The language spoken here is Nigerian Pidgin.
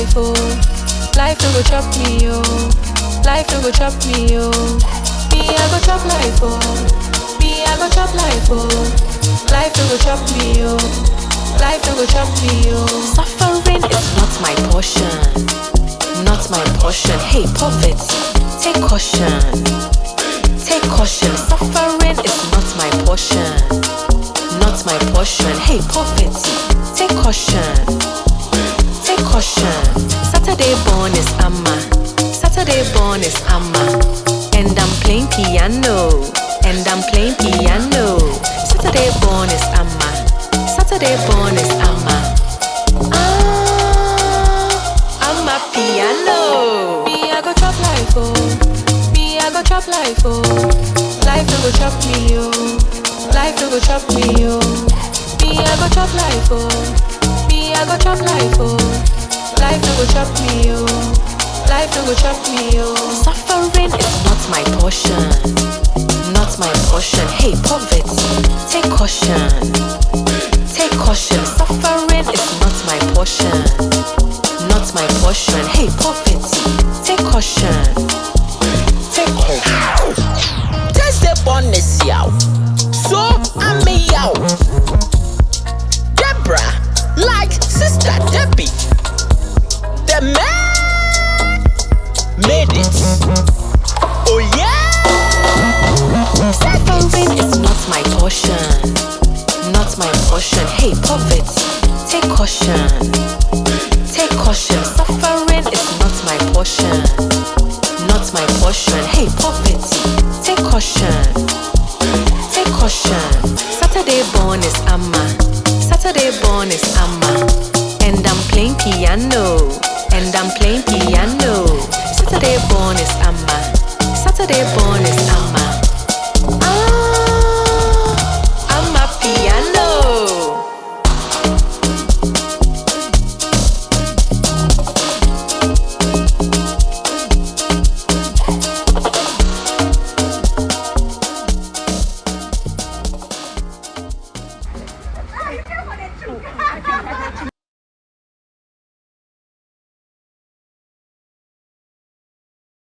life, oh. Life no go chop me, oh. Life no go chop me, oh. Me, I go chop life, oh. Me, I go chop life, oh. Life no go chop me, oh. Life no go chop me, oh. Suffering is not my portion. Not my portion. Hey, poverty, take caution. Take caution. Suffering is not my portion. Not my portion. Hey, poverty, take caution. Take caution. Saturday born is Amma. Saturday born is Amma. And I'm playing piano. And I'm playing piano. Saturday born is Amma. Saturday born is Amma. Ah, Amma piano. Me, I go chop life, oh. Me, I go chop life, oh. Life no go chop me, oh. Life no go chop me, oh. Me, I go chop life, oh. Me, I go chop life, oh. Life no go chop me, oh. Life no go chop me, oh. Suffering is not my portion. Not my portion. Hey, poverty, take caution. Take caution. Suffering is not my portion. Not my portion. Hey, poverty, take caution. Take caution. Thursday born is yaw. So I'm a yaw. Deborah, like sister Debbie. The man made it. Oh yeah. Suffering is not my portion. Not my portion. Hey, poverty, take caution. Take caution. Suffering is not my portion. Not my portion. Hey, poverty, take caution. Take caution. Saturday born is Amma. Saturday born is Amma. And I'm playing piano. And I'm playing piano.